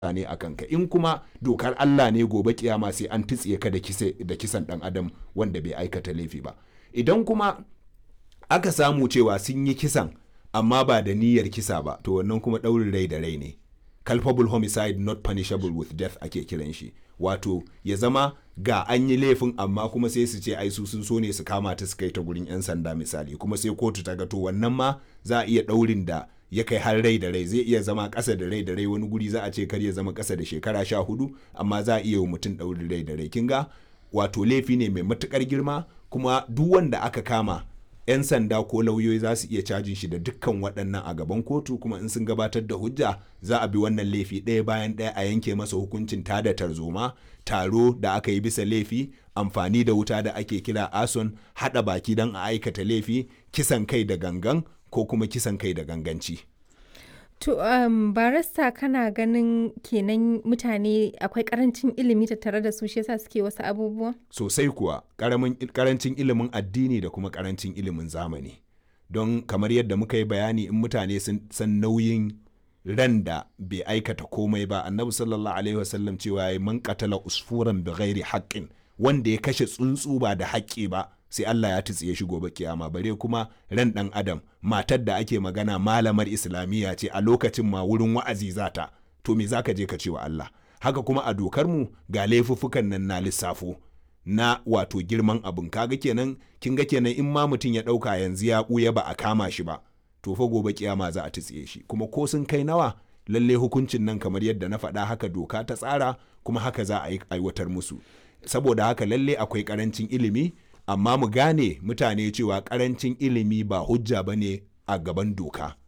ne a kanka in kuma dokar Allah ne gobe kiyama sai an titsiye ka da kisan dan adam wanda bai aikata laifi ba idan kuma aka samu cewa sun yi kisan amma ba da niyyar kisa ba to wannan kuma ɗaurin rai da rai ne culpable homicide not punishable with death ake kiran shi wato ya zama ga an yi laifin amma kuma sai su ce ai su sun so ne su kama ta su kai ta gurin 'yan sanda misali kuma sai kotu ta ga to wannan ma za a iya ɗaurin da ya kai har rai da rai zai iya zama ƙasa da rai da rai wani guri za a ce kar ya zama ƙasa da shekara sha hudu amma za a iya wa mutum ɗaurin rai da rai kin ga wato laifi ne mai matuƙar girma kuma duk wanda aka kama 'yan sanda ko lauyoyi za su iya cajin shi da dukkan waɗannan a gaban kotu kuma in sun gabatar da hujja za a bi wannan laifi ɗaya bayan ɗaya a yanke masa hukuncin tada tarzoma taro da aka yi bisa laifi amfani da wuta da ake kira ason haɗa baki don a aikata laifi kisan kai da gangan ko kuma kisan kai da ganganci. To, um, barista kana ganin kenan mutane akwai karancin ilimi tattare da su shi yasa suke wasu abubuwa? Sosai kuwa, karancin ilimin addini da kuma karancin ilimin zamani. Don kamar yadda muka yi bayani in mutane sun san nauyin ran da bai aikata komai ba, annabi sallallahu alaihi wasallam cewa ya man katala usfuran bi ghairi haqqin wanda ya kashe tsuntsu ba da haƙƙi ba. sai Allah ya tutsiye shi gobe kiyama bare kuma ran dan adam matar da ake magana malamar islamiyya ce a lokacin ma wurin wa'azi zata to me zaka je ka ce wa Allah haka kuma a dokar mu ga laifuffukan nan na lissafo na wato girman abin kaga kenan kin ga kenan in ma mutum ya dauka yanzu ya buya ba a kama shi ba to fa gobe kiyama za a tutsiye shi kuma ko sun kai nawa lalle hukuncin nan kamar yadda na faɗa haka doka ta tsara kuma haka za a aiwatar musu saboda haka lalle akwai karancin ilimi amma mu gane mutane cewa karancin ilimi ba hujja ba ne a gaban doka